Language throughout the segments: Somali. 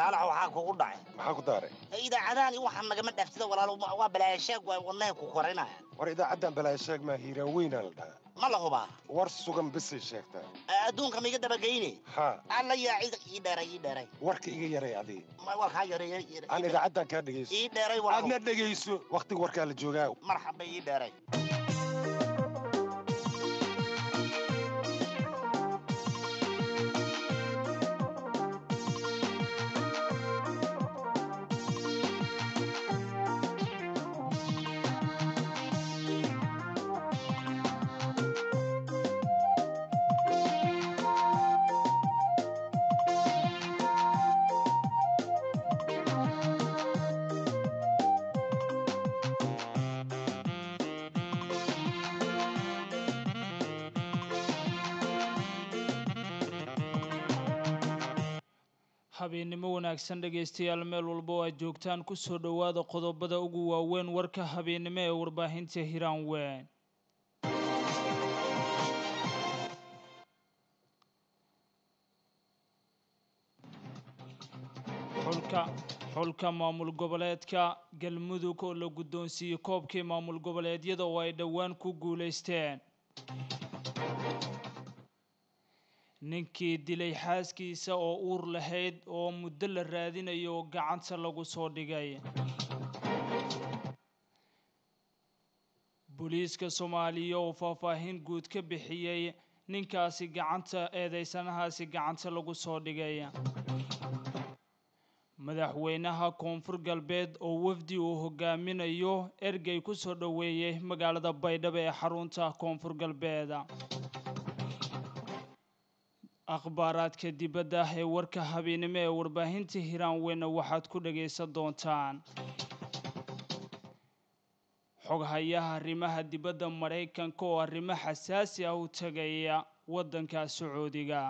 saalax waxaa kugu dhacay maxaa ku daaray idaacadahan iyo waxaan nagama dhaaftida walaalo waa balaayashaag waa wadnaha ku korinaya war idaacaddan balaayashaag maa hiiraan weynaa la dhahaa ma la hubaa war sugan bisay sheegtaa adduunka ma iga dabageyne haa alla yaa cid ii dheeray ii dheeray warka iga yaray adii Ma- warkaa yareeya aan idaacaddan kaa dhegayso ii dheeray walaalo aadna dhegayso wakhtiga warkaa la joogaa marxaba ii dheeray habeennimo wanaagsan dhegaystayaal meel walba oo aad joogtaan ku soo dhowaada qodobada ugu waaweyn warka habeennimo ee warbaahinta hiraan weyn xulka xulka maamul goboleedka galmudug oo la guddoonsiiyey koobkii maamul goboleedyada oo ay dhowaan ku guulaysteen ninkii dilay xaaskiisa oo uur lahayd oo muddo la raadinayo oo gacanta lagu soo dhigay booliiska soomaaliya oo faahfaahin guud ka bixiyey ninkaasi gacanta eedeysanahaasi gacanta lagu soo dhigay madaxweynaha koonfur galbeed oo wafdi uu hogaaminayo ergey ku soo dhoweeyey magaalada baydhabo ee xarunta koonfur galbeed akhbaaraadka dibadda ee warka habeennimo ee warbaahinta hiraan weyna waxaad ku dhagaysan doontaan xoghayaha arrimaha dibadda maraykanka oo arrimo xasaasi ah u tegaya waddanka sacuudiga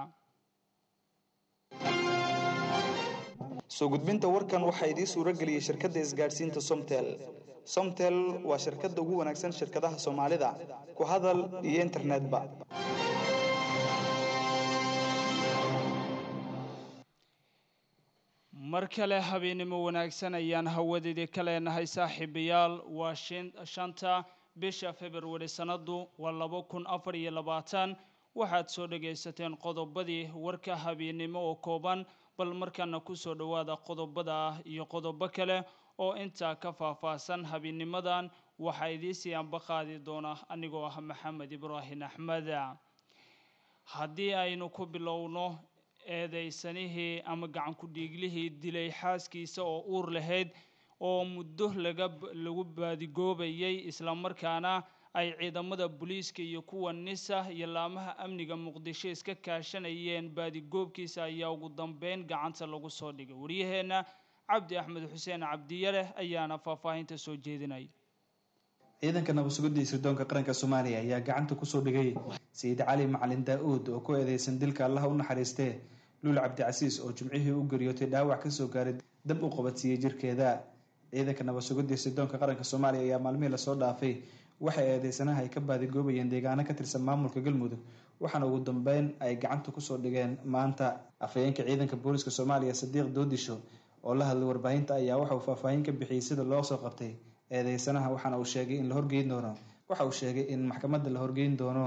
soo gudbinta warkan waxaa idiin suuro geliyey shirkadda isgaadhsiinta somtel somtel waa shirkadda ugu wanaagsan shirkadaha soomaalida ku hadal iyo internetba mar kale habeennimo wanaagsan ayaan hawadeedii ka leenahay saaxiibayaal waa shan- shanta bisha februari sannadu waa laba kun afar iyo labaatan waxaad soo dhagaysateen qodobadii warka habeennimo oo kooban bal markaana kusoo dhowaada qodobada ah iyo qodobo kale oo intaa ka faahfaahsan habeennimadan waxaa idiisii anba qaadi doona anigoo ah maxamed ibraahim axmed haddii aynu ku bilowno eedeysanihii ama gacan ku-dhiiglihii dilay xaaskiisa oo uur lahayd oo muddo laga lagu baadigoobayay islamarkaana ay ciidamada booliiska iyo kuwa nisa iyo laamaha amniga muqdisho iska kaashanayeen baadigoobkiisa ayaa ugu dambeyn gacanta lagu soo dhigay waryaheenna cabdi axmed xuseen cabdiyare ayaana faahfaahinta soo jeedinaya ciidanka nabadsugidda iyo sirdoonka qaranka soomaaliya ayaa gacanta kusoo dhigay sayid cali macalin daa-uud oo ku eedeysan dilka allaha u naxariistee luul cabdicasiis oo jimcihii u geriyootay dhaawac kasoo gaaray dab u qabadsiiyey jirkeeda ciidanka nabadsugidda iyo sirdoonka qaranka soomaaliya ayaa maalmihii lasoo dhaafay waxay eedeysanaha ay ka baadigoobayeen deegaano ka tirsan maamulka galmudug waxaana ugu dambeyn ay gacanta kusoo dhigeen maanta afhayeenka ciidanka booliiska soomaaliya sadiiq doodisho oo la hadlay warbaahinta ayaa waxa uu faahfaahin ka bixiyey sida loo soo qabtay eedeysanaha waxaana uu sheegay in la horgeyn doono waxa uu sheegay in maxkamadda la horgeyn doono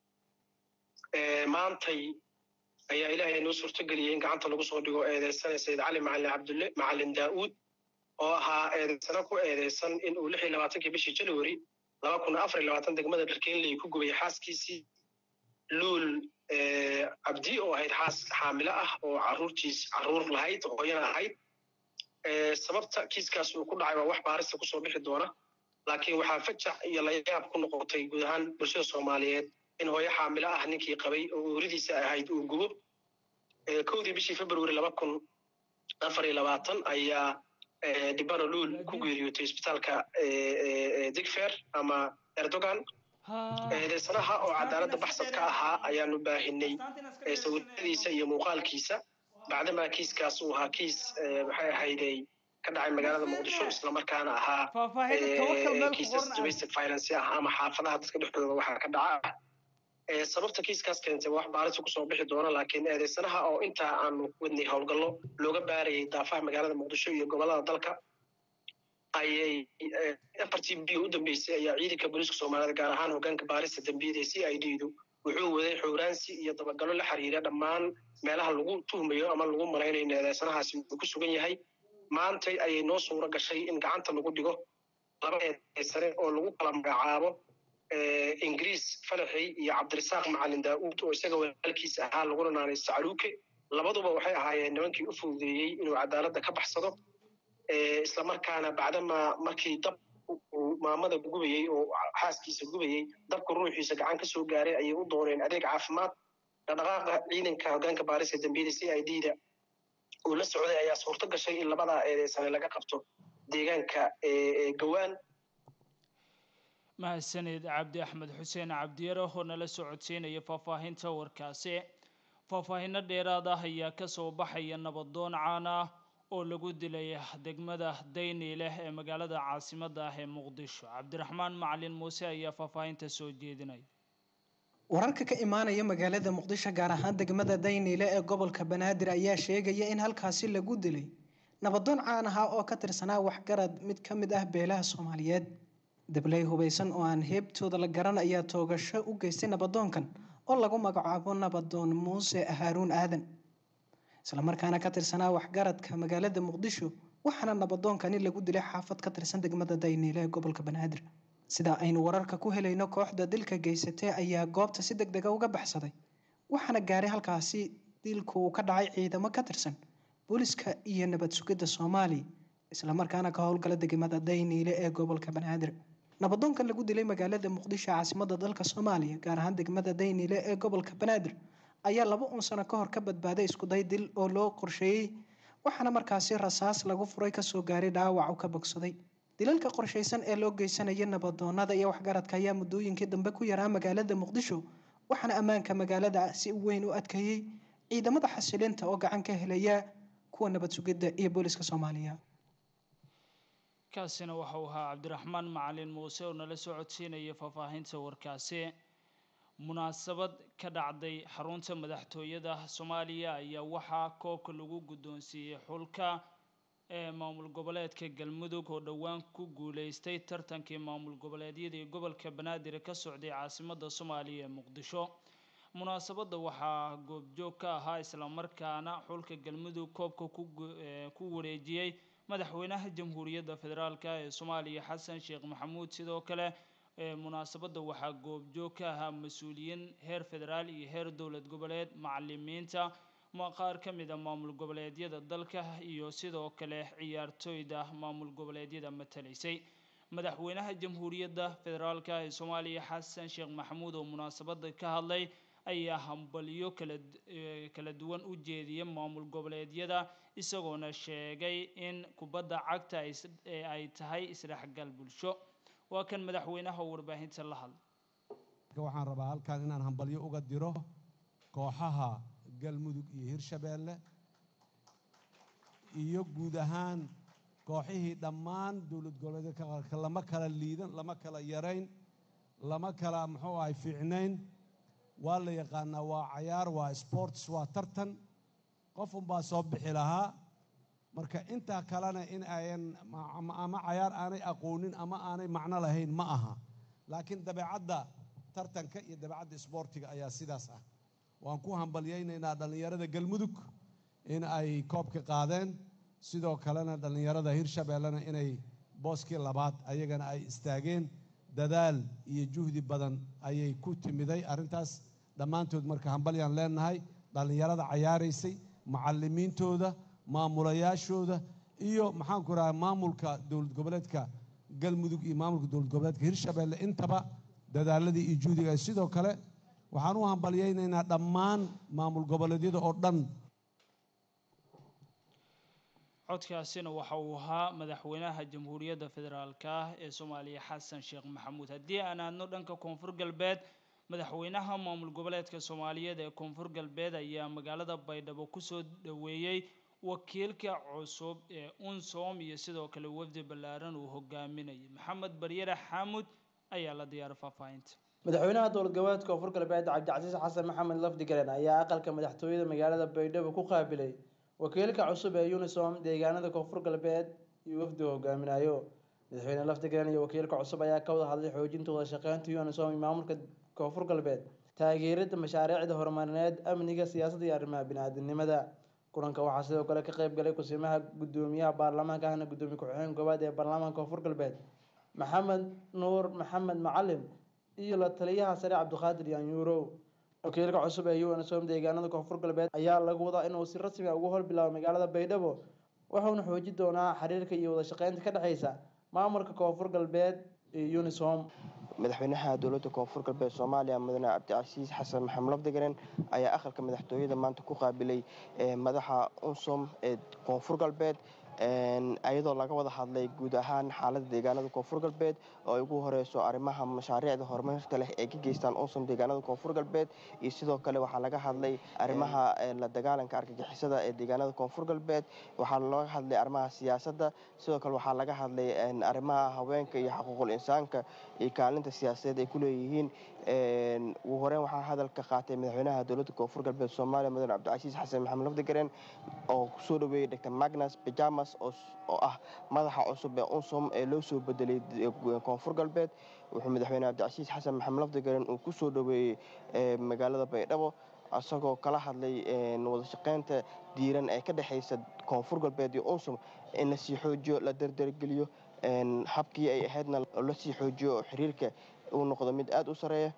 maantay ayaa ilaahay noo suurtageliyey in gacanta lagu soo dhigo eedeysana sayid cali macalin cabdulle macalin daa-uud oo ahaa eedeysana ku eedeysan in uu lix iyo labaatankii bishii january laba kun afar iyo labaatan degmada dharkeenley ku gubay xaaskiisii luul cabdi oo ahayd xaas xaamilo ah oo caruurtiis caruur lahayd hooyana ahayd sababta kiiskaas uu ku dhacay waa wax baarista kusoo bixi doona laakiin waxaa fajac iyo layaab ku noqotay guud ahaan bulshada soomaaliyeed in hooyo xaamilo ah ninkii qabay oo uuridiisa ahayd uu gubo kowdii bishii february laba kun afar iyo labaatan ayaa dhibano luul ku geeriyootay isbitaalka digfer ama erdogan eedeysanaha oo cadaaladda baxsad ka ahaa ayaanu baahinay sawiradiisa iyo muuqaalkiisa bacdamaa kiiskaas uu ahaa kiis maxay ahayday ka dhacay magaalada muqdisho islamarkaana ahaa kiisas domestic finance ah ama xaafadaha dadka dhexdooda waxaa ka dhaca sababta kiiskaas keentay wax baarisa kusoo bixi doona laakiin eedeysanaha oo intaa aanu wadnay howlgallo looga baarayay daafaha magaalada muqdisho iyo gobolada dalka ayay afartii biyo u dambeysay ayaa ciidanka booliiska soomaaliyed gaar ahaan hogaanka baarista dambiyada ee c i d du wuxuu waday xowraansi iyo dabagalo la xiriira dhammaan meelaha lagu tuhmayo ama lagu malaynayo in eedeysanahaasi uu ku sugan yahay maantay ayay noo suuro gashay in gacanta lagu dhigo laba eedeysane oo lagu kala magacaabo ingiriis falaxey iyo cabdirasaaq macalin daa'uud oo isaga walaalkiisa ahaa laguna naanay sacluuke labaduba waxay ahaayeen nimankii u fududeeyey inuu cadaaladda ka baxsado islamarkaana bacdama markii dab uu maamada gubayey oo xaaskiisa gubayey dabka ruuxiisa gacan ka soo gaaray ayay u dooneen adeeg caafimaad dhaqdhaqaaqa ciidanka hogaanka baarista dambiyada c i d da uu la socday ayaa suurto gashay in labadaa eedeysane laga qabto deegaanka gawaan mahadsanid cabdi axmed xuseen cabdiyare oo nala socodsiinaya faahfaahinta warkaasi faahfaahinno dheeraad ah ayaa kasoo baxaya nabadoon caan ah oo lagu dilay degmada dayni leh ee magaalada caasimadda ah ee muqdisho cabdiraxmaan macalin muuse ayaa faahfaahinta soo jeedinaya wararka ka imaanaya magaalada muqdisho gaar ahaan degmada dayniile ee gobolka banaadir ayaa sheegaya in halkaasi lagu dilay nabadoon caan ahaa oo ka tirsanaa waxgarad mid ka mid ah beelaha soomaaliyeed dabley hubaysan oo aan heebtooda la garan ayaa toogasho u geystay nabadoonkan oo lagu magacaabo nabadoon muuse haaruun aadan islamarkaana ka tirsanaa waxgaradka magaalada muqdisho waxaana nabadoonkani lagu dilay xaafad ka tirsan degmada dayniile ee gobolka banaadir sida aynu wararka ku helayno kooxda dilka geysatee ayaa goobta si deg dega uga baxsaday waxaana gaaray halkaasi dilku uu ka dhacay ciidamo ka tirsan booliska iyo nabad sugidda soomaaliya islamarkaana ka howlgala degmada dayniile ee gobolka banaadir nabadoonkan lagu dilay magaalada muqdisho caasimada dalka soomaaliya gaar ahaan degmada dayniile ee gobolka banaadir ayaa laba un sano ka hor ka badbaaday iskuday dil oo loo qorsheeyey waxaana markaasi rasaas lagu furay kasoo gaaray dhaawac u ka bogsaday dilalka qorshaysan ee loo geysanaya nabadoonada iyo waxgaradka ayaa muddooyinkii dambe ku yaraa magaalada muqdisho waxaana ammaanka magaalada si weyn u adkeeyey ciidamada xasilinta oo gacan ka helaya kuwa nabad sugidda iyo booliska soomaaliya kaasina waxau ahaa cabdiraxmaan macalin muuse oo nala soo codsiinaya faahfaahinta warkaasi munaasabad ka dhacday xarunta madaxtooyada soomaaliya ayaa waxaa koobka lagu guddoonsiiyey xulka ee maamul goboleedka galmudug oo dhowaan ku guuleystay tartankii maamul goboleedyadii gobolka banaadir ka socday caasimadda soomaaliya ee muqdisho munaasabadda waxaa goobjoog ka ahaa islamarkaana xulka galmudug koobka ku wareejiyey madaxweynaha jamhuuriyadda federaalk ee soomaaliya xasan sheekh maxamuud sidoo kale munaasabadda waxaa goobjoog ka ahaa mas-uuliyiin heer federaal iyo heer dowlad goboleed macalimiinta qaar ka mid a maamul goboleedyada dalka iyo sidoo kale ciyaartooyda maamul goboleedyada matalaysay madaxweynaha jamhuuriyadda federaalk ee soomaaliya xasan sheekh maxamuud oo munaasabadda ka hadlay ayaa hambalyo kala kala duwan u jeediyay maamul goboleedyada isagoona sheegay in kubadda cagta ay tahay isdhexgal bulsho waa kan madaxweynaha oo warbaahinta la hadlay waxaan rabaa halkan inaan hambalyo uga diro kooxaha galmudug iyo hirshabeelle iyo guud ahaan kooxihii dhammaan dowlad goboleedka qaarka lama kala liidan lama kala yarayn lama kala muxuu ahay fiicnayn waa la yaqaanaa waa cayaar waa sports waa tartan qof unbaa soo bixi lahaa marka intaa kalena in ayan ama cayaar aanay aqoonin ama aanay macno lahayn ma aha laakiin dabeecadda tartanka iyo dabeecadda isboortiga ayaa sidaas ah waan ku hambalyaynaynaa dhallinyarada galmudug in ay koobka qaadeen sidoo kalena dhallinyarada hirshabeellena inay booskii labaad ayagana ay istaageen dadaal iyo juhdi badan ayay ku timiday arrintaas dhammaantood marka hambalyaan leenahay dhallinyarada cayaaraysay macallimiintooda maamulayaashooda iyo maxaanku raha maamulka dowlad goboleedka galmudug iyo maamulka dowlad goboleedka hirshabeelle intaba dadaaladii iyo juhdiga sidoo kale waxaan u hambalyaynaynaa dhammaan maamul goboleedyada oo dhan codkaasina waxa uu ahaa madaxweynaha jamhuuriyadda federaalk ah ee soomaaliya xasan sheekh maxamuud haddii aan aadno dhanka koonfur galbeed madaxweynaha maamul goboleedka soomaaliyeed ee koonfur galbeed ayaa magaalada baydhabo kusoo dhaweeyey wakiilka cusub ee unsom iyo sidoo kale wafdi ballaaran uu hogaaminayay maxamed baryare xaamud ayaa la diyaaray faahfaahinta madaxweynaha dowlad goboleedka koonfur galbeed cabdicasiis xasan maxamed lafdigaren ayaa aqalka madaxtooyada magaalada baydhabo ku qaabilay wakiilka cusub ee unisom deegaanada koonfur galbeed iyo wafdi hogaaminayo madaxweyne lafdigaren iyo wakiilka cusub ayaa ka wada hadlay xoojinta wada shaqeynta unisom iyo maamulka koonfur galbeed taageerida mashaariicda horumarineed amniga siyaasadda iyo arrimaha bini-aadamnimada kulanka waxaa sidoo kale ka qayb galay kusimaha gudoomiyaha baarlamaanka ahna gudoomiye ku-xigeen koowaad ee baarlamaanka koonfur galbeed maxamed nuur maxamed macalin iyo la taliyaha sare cabdiqaadir yaanyuurow wakiilka cusub ee unsom deegaanada koonfur galbeed ayaa lagu wadaa inuu si rasmi ah ugu horbilaabo magaalada baydhabo wuxuuna xoojin doonaa xiriirka iyo wada shaqeynta ka dhexeysa maamulka koonfur galbeed iyo unisom madaxweynaha dowladda koonfur galbeed soomaaliya mudane cabdicasiis xasan maxamed lafdigaren ayaa aqalka madaxtooyada maanta ku qaabilay madaxa unsom ee koonfur galbeed ayadoo laga wada hadlay guud ahaan xaalada deegaanada koonfur galbeed oo ay ugu horeyso arrimaha mashaariicda horumarka leh ee ka geystaan unsom deegaanada koonfur galbeed iyo sidoo kale waxaa laga hadlay arrimaha la dagaalanka argagixisada ee deegaanada koonfur galbeed waxaa laga hadlay arrimaha siyaasadda sidoo kale waxaa laga hadlay arrimaha haweenka iyo xuquuqul insaanka iyo kaalinta siyaasadeed ay ku leeyihiin ugu horeyn waxaa hadalka qaatay madaxweynaha dowladda koonfur galbeed soomaaliya mudane cabdicasiis xasan maxamed lafdigaren oo kusoo dhaweeyey dr magnus bajamas oo ah madaxa cusub ee unsom ee loo soo bedelay koonfur galbeed wuxuu madaxweyne cabdicasiis xasan maxamed lafdigaren uu kusoo dhaweeyey magaalada baydhabo isagoo kala hadlay wada shaqeynta diiran ee ka dhexeysa koonfur galbeed iyo unsom in lasii xoojiyo la dardargeliyo habkii ay ahaydna lasii xoojiyo oo xiriirka uu noqdo mid aada u sareeya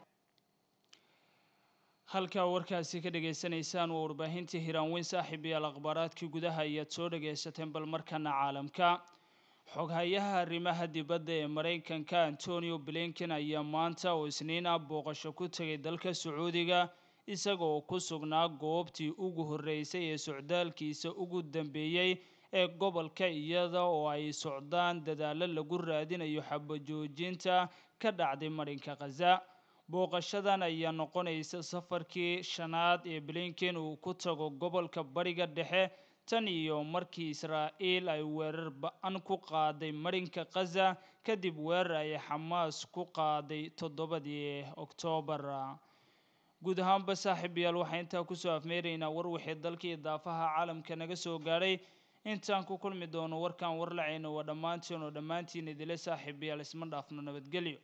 halkaa warkaasi ka dhagaysanaysaan waa warbaahintii hiraanweyn saaxiib iyaal akhbaaraadkii gudaha ayaad soo dhagaysateen bal markana caalamka xoghayaha arrimaha dibadda ee maraykanka antonio blinken ayaa maanta oo isniin ah booqasho ku tegay dalka sacuudiga isaga oo ku sugnaa goobtii ugu horreysay ee socdaalkiisa ugu dambeeyey ee gobolka iyada oo ay socdaan dadaallo lagu raadinayo xabajoojinta ka dhacday marinka khaza booqashadan ayaa noqonaysa safarkii shanaad ee blinken uu ku tago gobolka bariga dhexe tan iyo markii israa'iil ay weerar ba-an ku qaaday marinka khaza kadib weerar ay xamaas ku qaaday toddobadii oktoobar guud ahaanba saaxiib yaal waxaa intaa kusoo afmeeraynaa war wixii dalka iyo daafaha caalamka naga soo gaadhay intaan ku kulmi doono warkan warlacayna waa dhammaantiin oo dhammaantiin idile saaxiib yaal isma dhaafno nabadgelyo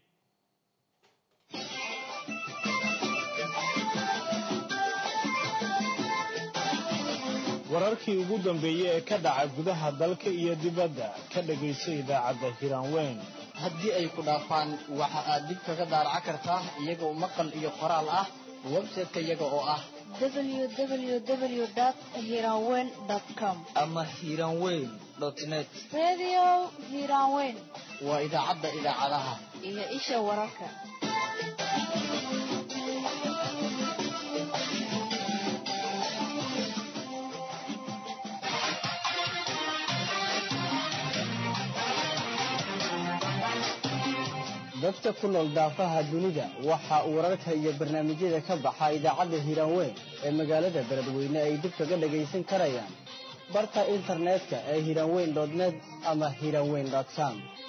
wararkii ugu dambeeyey ee ka dhaca gudaha dalka iyo dibadda ka dhagayso idaacadda hiraanweyn haddii ay ku dhaafaan waxa aad dib kaga daaraca kartaa iyagoo maqal iyo qoraal ah website-ka iyaga oo ah www.hiranweyn.com ama hiranweyn net Radio Hiranweyn waa idaacadda idaacadaha iyo isha wararka. dadka ku nool daafaha dunida waxa uu wararka iyo barnaamijyada ka baxa idaacadda hiiraanweyn ee magaalada beledweyne ay dib kaga dhagaysan karayaan barka internetka ee hiiraanweyn net ama hiiraanweyn com